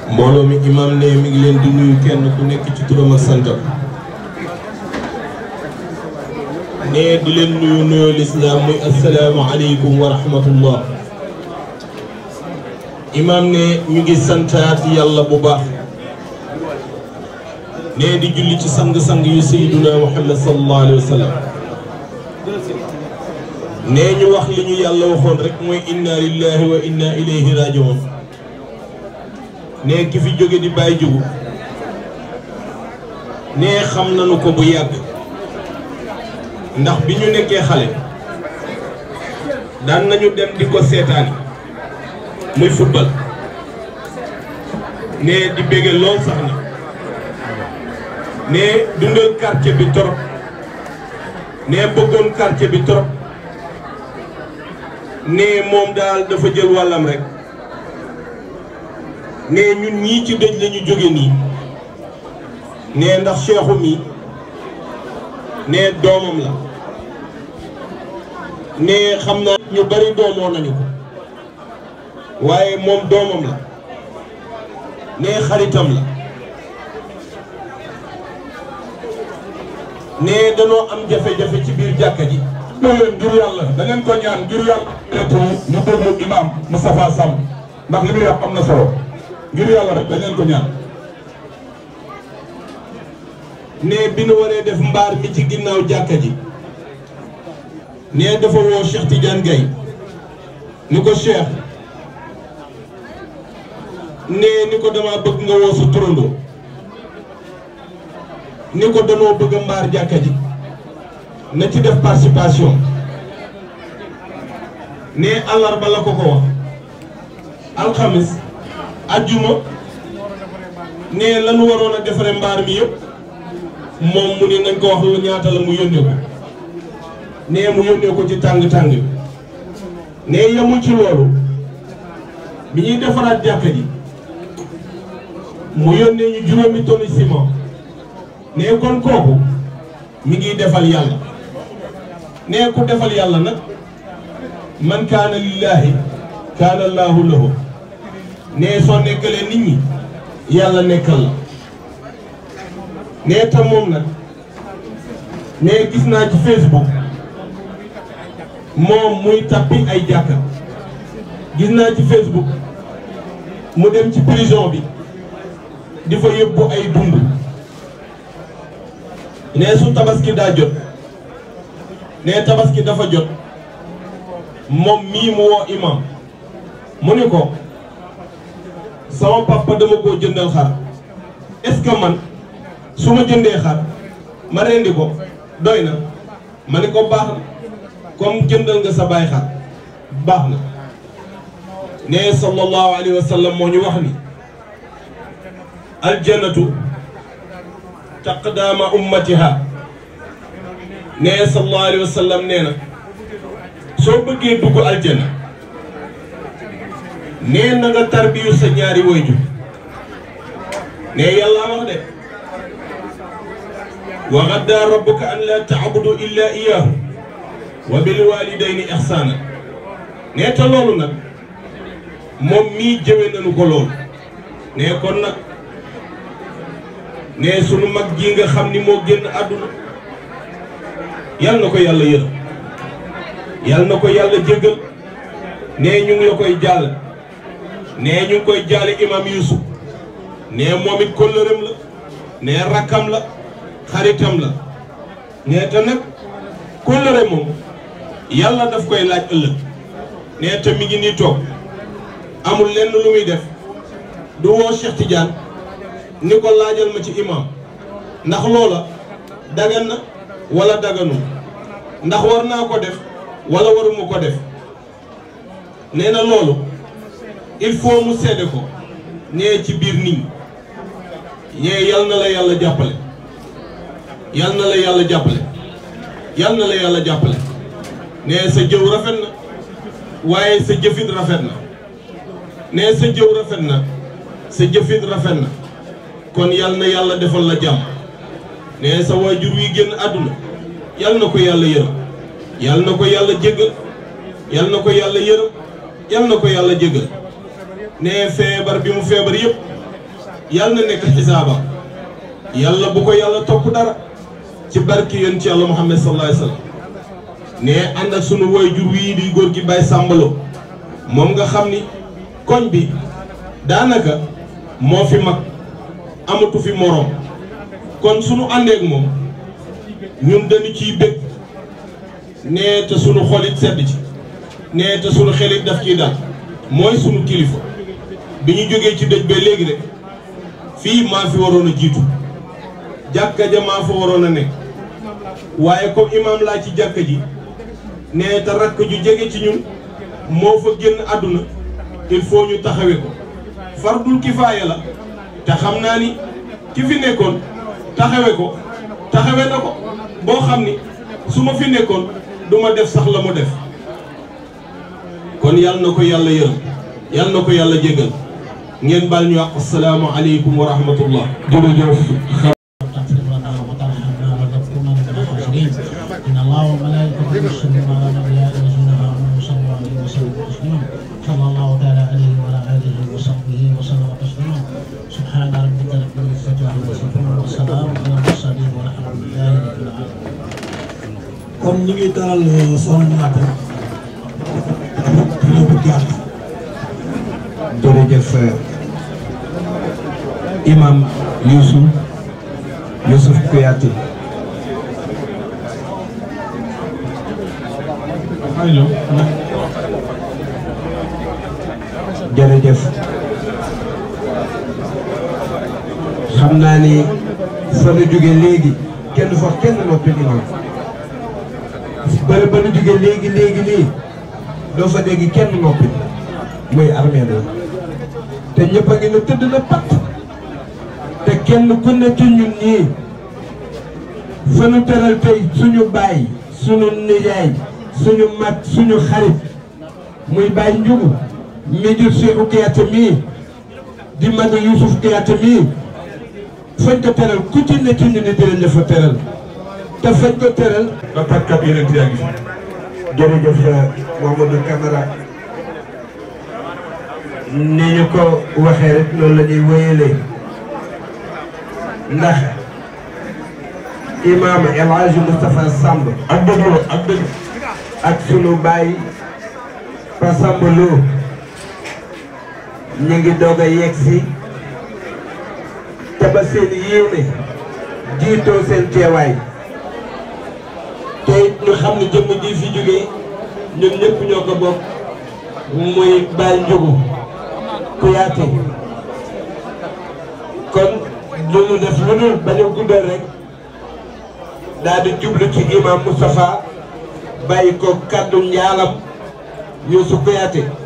mbooloo mi imam ne mi ngi leen di nuyu kenn ku nekk ci turam ak santam ne di leen nuyu nuyoo lislaam muy assalaamu aleykum wa rahmatullah imam ne ñu ngi santaat yàlla bu baax ne di julli ci sang-sang yu sayyiduna muhammad sallallahu alayhi wa sallam ne ñu wax li ñu yàlla waxoon rek mooy inna lillahi wa inna ilayhi rajiun ne ki fi jóge di bàyyi jógu ne xam nañu ko bu yàgg ndax bi ñu nekkee xale daan nañu dem di ko seetaani muy football ne di bége lool sax na ne dundal quartier bi torop ne bëggoon quartier bi torop ne moom daal dafa jël wàllam rek ne ñun ñii ci dëj la ñu jóge nii ne ndax Cheikhou mi ne doomam la ne xam naa ñu bari doomoo nañu ko waaye moom doomam la ne xaritam la ne danoo am jafe-jafe ci biir jàkka ji loolu leen ngir yàlla da ngeen ko ñaan ngir yàlla etu ñu déglu imam Moustapha Samb ndax li muy wax am na solo ngir yàlla rek da ngeen ko ñaan ne bi nu waree def mbaar mi ci ginnaaw jàkka ji ne dafa woo Cheikh Tidiane Gaye ni ko Cheikh ne ni ko dama bëgg nga woo sa turandoo ni ko danoo bëgg a mbaar jàkka ji na ci def participation ne àllarba la ko ko wax alxamis ajjuma ne lanu waroon a defare mbaar mi yëpp moom mu ni nañ ko wax lu ñaata la mu yónnee ko ne mu yónnee ko ci tàng-tàng bi ne yemul ci loolu bi ñuy defaraat jàkka ji mu yónnee ñu juróomi tonni ciment ne kon kooku mi ngi defal yàlla ne ku defal yàlla nag man kaana lillaahi kaana allaahu lahu ne soo nekkalee nit ñi yàlla nekkal la ne tam moom nag ne gis naa ci Facebook moom muy tappi ay jàkka gis naa ci Facebook mu dem ci prison bi di fa yóbbu ay dund ne su tabaski daa jot ne tabaski dafa jot moom mii mu woo imam mu ni ko sama papa dama koo jëndal xar est-ce que man su ma jëndee xar ma rendi ko doy na ma ni ko baax na comme jëndal nga sa baay xar baax na ne sallallahu alayhi wa sallam moo ñu wax ni aljannatu taqdaama ummatiha ne sallallahu alayhi wa sallam nee na soo bëggee dugg aljanna nee na nga tarbiyu sa ñaari wayjur ne yàlla wax de wa gaddaa rabbuka an laa taabudu illa iyaahu wa bil walidayni ihsaana ne te loolu nag moom mii jëwe nañu ko loolu ne kon nag ne sunu mag ji nga xam ni moo génn àdduna yal na ko yàlla yërëm yal na ko yàlla jéggal ne ñu ngi la koy jàll ne ñu ngi koy jaale imam Youssouf ne moom it kóllëreem la ne rakkam la xaritam la ne te nag kóllëre moom yàlla daf koy laaj ëllëg ne te mi ngi nii toog amul lenn lu muy def du woo Cheikh Tidiane ni ko laajal ma ci imam ndax loola dagan na wala daganu ndax war naa ko def wala waruma ko def nee na loolu il faut mu seede ko nee ci biir nit ñi ñee yal na la yàlla jàppale yal na la yàlla jàppale yal na la yàlla jàppale nee sa jëw rafet na waaye sa jëfit rafet na nee sa jëw rafet na sa jëfit rafet na kon yal na yàlla defal la jàmm nee sa waajur wi génn àdduna yal na ko yàlla yërëm yal na ko yàlla jéggal yal na ko yàlla yërëm yal na ko yàlla jéggal nee feebar bi mu feebar yëpp yàlla na nekk xisaaba yàlla bu ko yàlla topp dara ci barki yéen ci yàlla Muhammad sallallahu alayhi wa sallam ne ànd ak sunu waajur wii di góor gi Baye Sambalo moom nga xam ni koñ bi daanaka moo fi mag amatu fi moroom kon sunu àndeek moom ñun dañu ciy bëgg nee te sunu xolit sedd ci nee te sunu xelit daf ciy dal mooy sunu kilifa bi ñu jógee ci dëj ba léegi rek fii maa fi waroon a jiitu jàkka ja maa fa waroon a nekk waaye comme imaam laa ci jàkka ji nee te rakk ju jege ci ñun moo fa génn àdduna il faut ñu taxawe ko fardul kifaaya la te xam naa ni ki fi nekkoon taxawe ko taxawe na ko boo xam ni su ma fi nekkoon du ma def sax la mu def kon yal na ko yàlla yërëm yal na ko yàlla jégal ngeen baal ñu wax asalaamu aleykum wa rahmatullah jërëjëf إن الله وملائكته يصلون على النبي يا أيها الذين آمنوا صلوا عليه وسلموا تسليما صلى الله تعالى عليه وعلى آله وصحبه وسلم تسليما سبحان ربك رب العزة عما يصفون وسلام على المرسلين والحمد لله رب العالمين kon ñu ngi dalal soxna Naata dina bu gàtt jërëjëf imam Youssouf Youssouf Kouyaté jërëjëf xam naa ni fa nu jóge léegi kenn du fa kenn noppi imam bëri ba nu jóge léegi léegi nii doo fa dégg kenn noppi muy armée la te ñëpp a ngi ne tëdd na pat te kenn ku ne ci ñun ñii fa nu teral tey suñu baay suñu nijaay suñu mag suñu xarit muy baay njugu mi jur Cheikhou Kouyaté mii di mag Youssouf Kouyaté mii fañ ko teral ku ci ne ci ñu ni dinañ la fa teral te fañ ko teral ba tàkkat yeneen yaa ngi fi jërëjëf Mouhamadou Camara ni ñu ko waxee rek loolu la ñuy wéyalee ndax imaam El Hadj Moustapha Samb ak dëgg ak dëgg ak sunu baay Pa Samb Lo ñu ngi doog a yegg si te ba seen yéene jiitoo seen teewaay te it ñu xam ne jëmm ji fi jógee ñun ñëpp ñoo ko bokk muy Baye Ndiogou Kouyaté kon lu ñu def lu dul bañ a guddal rek daal di jublu ci imam Moustapha bàyyi ko kàddu njaalam Youssou Kouyaté